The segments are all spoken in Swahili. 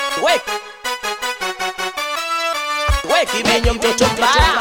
we we kimenyo mtoto mbaya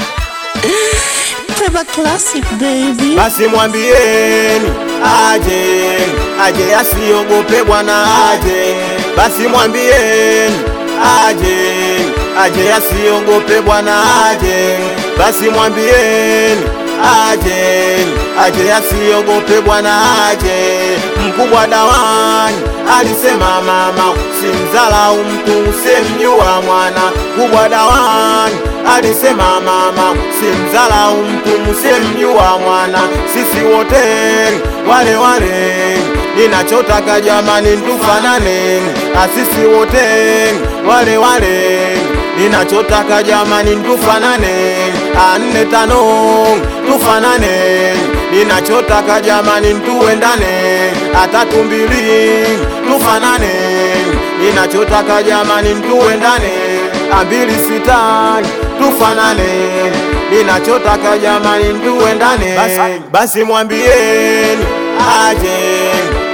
Peba Classic baby. basi mwambieni aje aje asiogope bwana aje basi mwambieni aje aje asiogope bwana aje basi mwambieni aje aje asiogope bwana aje mkubwa dawani alisema mama simzalau mtu usemjua mwana kubwa dawani alisema mama simzalau mtu msemjua mwana sisi wote wale wale ninachotaka jamani tufanane asisi wote wale wale ninachotaka jamani tufanane anne tano tufanane ninachotaka jamani tuendane atatu mbili tufanane ninachotaka jamani tuendane ambili sita tufanane ninachotaka jamani tuendane basi, basi mwambieni aje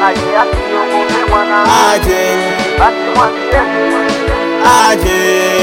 aje aje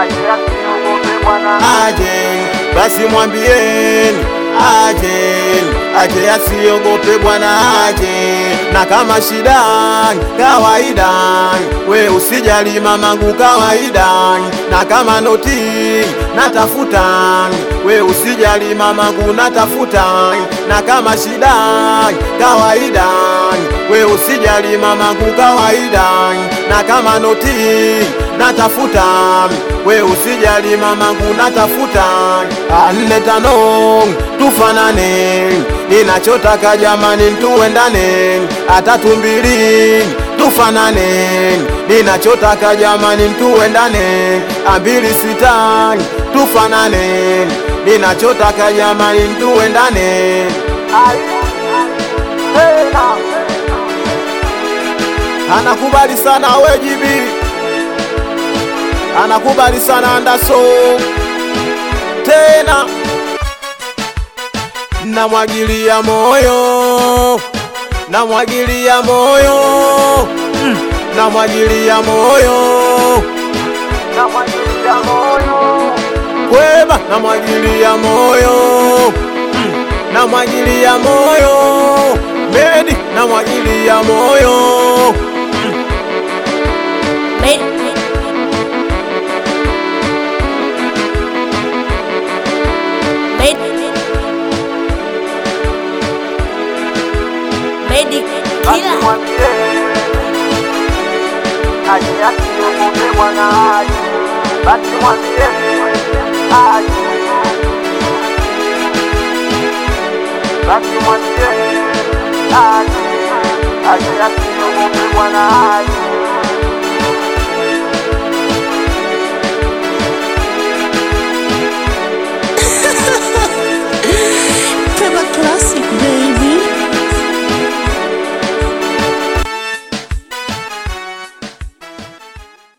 aje basi mwambieni aje aje asiogope bwana aje na kama shida kawaida we usijali mamangu kawaida na kama noti natafuta we usijali mamangu natafuta na kama shida kawaida we usijali mamangu kawaida na kama noti natafuta we usijali mamangu natafuta anne tano tufanane ninachotaka jamani tuendane atatu mbili tufanane ninachotaka jamani tuendane ambili sita tufanane ninachotaka jamani tuendane anakubali sana wejibi anakubali sana andaso tena namwagilia moyo namwagilia moyo mm, namwagilia moyo kweba namwagilia moyo mm, namwagilia moyo medi namwagilia moyo Made, made, made it killer. Peba Classic baby.